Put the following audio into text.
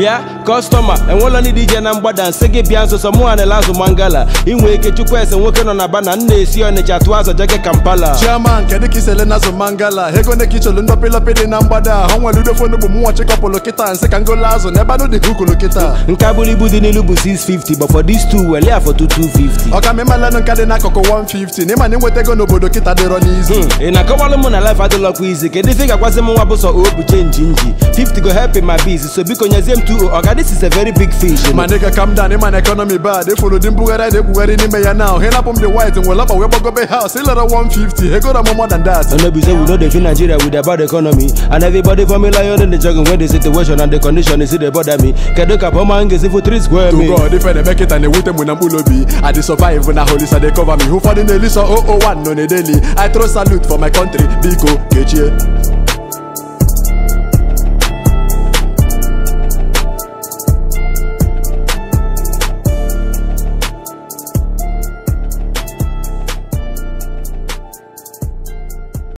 bịa kọstọma enwela ndị DJ na mgbada nsị gị bịa nsọsọ mụ anela azụ mangala inwe ike chukwu ese nwoke nọ na bana nna esi ọnịcha tụọ azụ jege kampala chairman kedu ka isele na azụ mangala ego ne ka ichelu ndọpịlọpị dị na mgbada ha nwere udofonu bụ mụnwa chịkọpụlụ kịta nsị ka ngola azụ n'ebe anụ dị ka ukulu kịta nka buru ibu dị n'ilu bụ 650 but for these two wele afọ 250 ọka ma ịmalanụ nka dị n'akụkụ 150 na ịma na ịnweta ego n'obodo kịta dịrọ n'izu ị na-akọwalụ mụ na life adịlọkwa izi kedu ife ị ga-agwazi m nwa bụ sọ o bụ chenji nji 50 go help in my biz so biko nyezie m 2 ọga this is a very big fish ma nịga calm down ịma na economy bad ịfụrụ dị mbugharị na-ekwugharị n'ime ya now hịnapụ m dị white nwere ọkpa wee gbagobe house ịlere 150 ego na more than that no be say we no dey feel nigeria with a bad economy and everybody for me lion in the jungle when the situation and the condition is dey bother me kedu ka bọma m ga-esi for 3 square to me god ife na-eme kịta na-ewute mụ na mkpụrụ obi i dey survive na holisa dey cover me ụfọdụ na-eli sọ 001 nọ n'edeli i throw salute for my country biko kechie